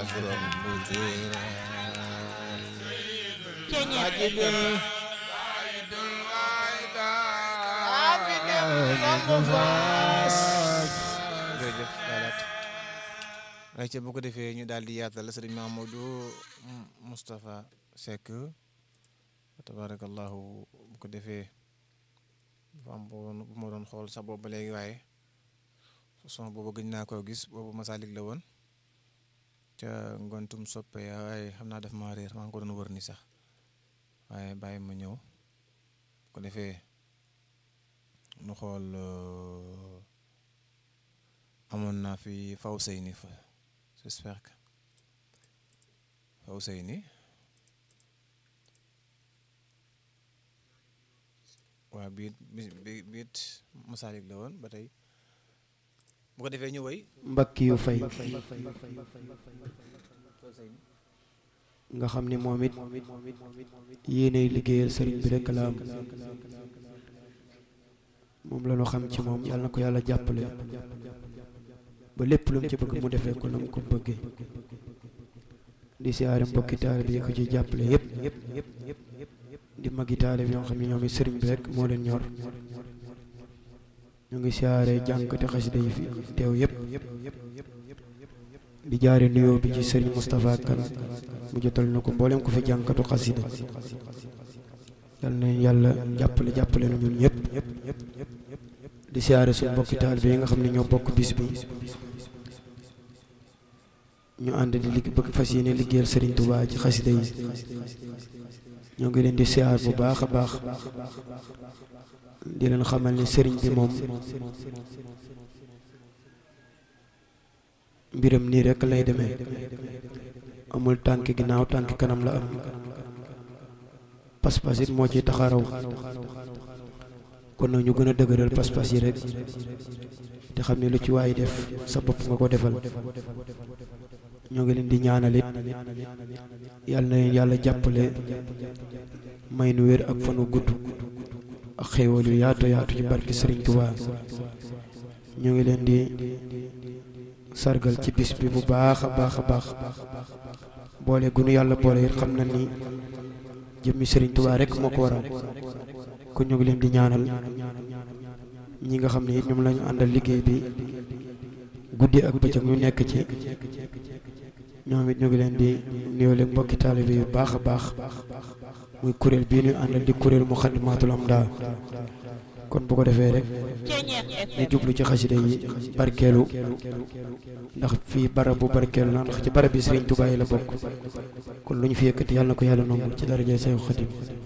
عذرا مديرا Ceñeex عجب jërëjëf Balat ay ca bu ko defee ñu daal di yaatal sëriñ Mamadou Moustapha Seck tabarakallahu bu ko defee dafa am bu ma doon xool sax boobu ba léegi waaye son boobu gëj naa koo gis boobu Masalik la woon ca ngontum soppe ya waaye xam naa def ma réer maa ngi ko doon wër ni sax waaye bàyyi ma ñëw bu ko defee nu xool amoon naa fi faw sëy ni fa j'espère que faw sëy ni waaw biit bi biit Masalik la woon ba tey bu ko defee ñu woy mbakki yu fay nga xam ni moom it yéenay liggéeyal sëriñ bi rekk la am moom la ñu xam ci moom yàlla na ko yàlla jàppale ba lépp lu mu ci bëgg mu defee ko na mu ko bëggee di siyaare mbokki taalibe yi ko ci jàppale yépp di magi taalibe yoo xam ne ñoom it sëriñ bi rekk moo leen ñor ñu ngi siyaare jànkati xasida yi fi teew yépp di jaare nuyoo bi ci sëriñ Moustapha Kane mu jotal na ko mboolem ko fi jànkatu xasida yal na yàlla jàppale jàppale na ñun ñëpp di siyaare suñu mbokki taalibe yi nga xam ne ñoo bokk bis bi ñu ànd di ligg bëgg fas yéene liggéeyal sëriñ Touba ci xasida yi ñoo ngi leen di siyaar bu baax a baax di leen xamal ni sëriñ bi moom mbiram nii rekk lay demee amul tànk ginnaaw tànk kanam la am pas-pas it moo ci taxaraw kon nag ñu gën a dëgëral pas-pas yi rek te xam ne lu ci waay def sa bopp nga ko defal ñoo ngi leen di ñaanal it yàlla na leen yàlla jàppale may nu wér ak fanu gudd ak xéewal yu yaatu yaatu ci barki Sëriñ Tuubaa ñu ngi leen di sargal ci bis bi bu baax a baax a baax boole gunu yàlla boole it xam na ni jëmmi Sëriñ Tuubaa rek moo ko waral kon ñu ngi leen di ñaanal ñi nga xam ne it ñoom lañu àndal liggéey bi guddi ak bëccëg ñu nekk ci ñoom it ñu ngi leen di nuyoo leen mbokki taalibe yu baax a baax muy kuréel bii ñu àndal di kuréel Muxaddamatul Amda kon bu ko defee rek ñu jublu ci xasida yi barkeelu ndax fii barab bu barkeelu la ndax ci barab bi Sëriñ Tuubaa yi la bokk kon lu ñu fi yëkkati yàlla na ko yàlla nangu ci daraja Seexu Xadim